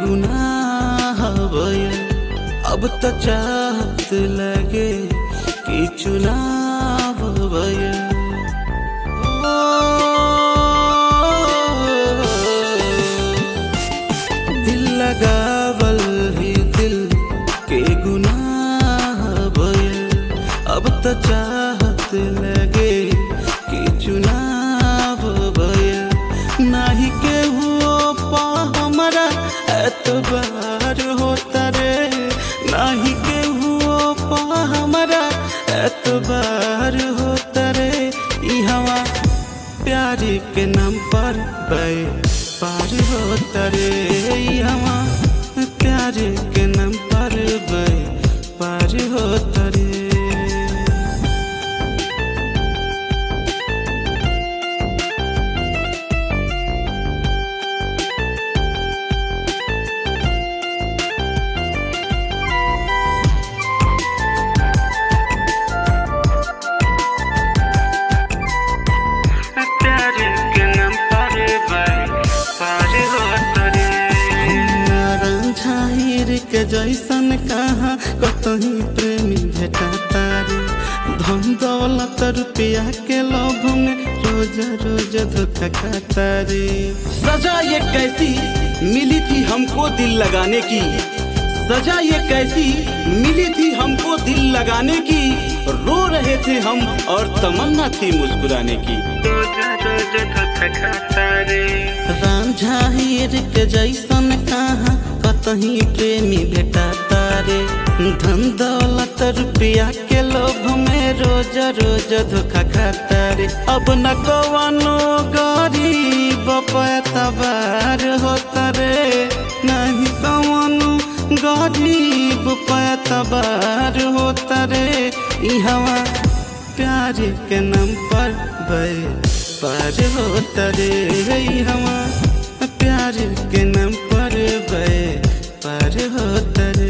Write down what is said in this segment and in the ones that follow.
गुनाह भयल अब त चाहत लगे कि चुनाव भयल दिल लगावल ही दिल के गुनाह भयल अब त चाहत लगे कि चुनाव भयल नाही के हुओ पा हमारा एतबार होता रे नाही के हुओ पा हमारा एतबार होता रे ई हवा प्यार के नाम पर बे पार होता रे ई हवा प्यार के नाम पर बे पार होता रे प्यार के नाम पर बे पार होता रे झाहिर के जैसन कहा कतही प्रेमी भेटाता रे धन दौलत रुपया के लोभ में रोज रोज धोखा खाता रे सजा ये कैसी मिली थी हमको दिल लगाने की सजा ये कैसी मिली थी हमको दिल लगाने की रो रहे थे हम और तमन्ना थी मुस्कुराने की रांझा हीर के जैसन कहा कतही प्रेमी भेटाता रे धन दौलत रुपया के लोभ में रोज रोज धोखा खाता रे अब न कवनो गरीब पैतबार होता रे नहीं कवनो गरीब पैतबार होता रे ई हवा प्यार के नाम पर बे पार होता रे ई हवा प्यार के नाम पर बे पार होता रे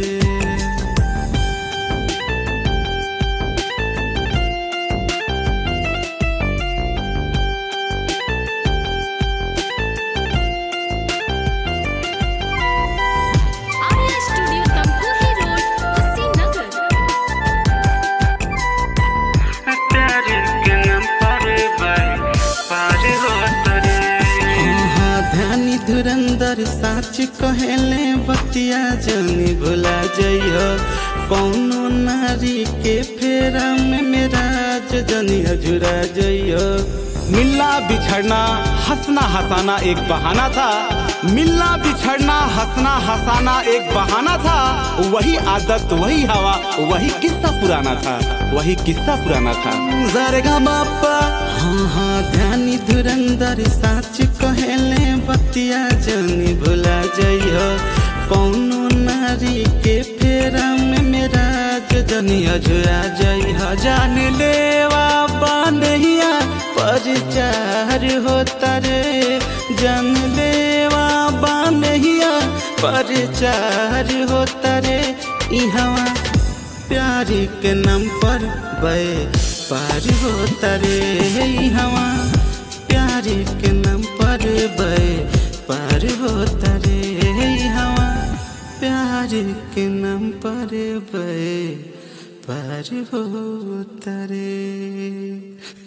आर्या स्टूडियो तमकुही रोड कुशीनगर प्यार के नाम पर बे पार होता रे हाँ ध्यानी धुरंधर साच कहेले बतिया जनी भुला जइयो कौनो नारी के फेरा में मेरा जनी अजुरा जइयो मिलना बिछड़ना हंसना हंसाना एक बहाना था मिलना बिछड़ना हंसना हंसाना एक बहाना था वही आदत वही हवा वही किस्सा पुराना था वही किस्सा पुराना था जरगा बापा हाँ हाँ ध्यानी धुरंधर साच कहेले बतिया जनी भुला जइयो कौनो नारी के फेरा में मेरा जनी अजुरा जइह जान लेवा बानहिया परिचार होता रे जान लेवा बानहिया परिचार होता रे ई हवा प्यार के नाम पर बे पार होता रे ई हवा प्यार के नाम पर बे पार होता रे ई हवा प्यार के नाम पर बे पार होता रे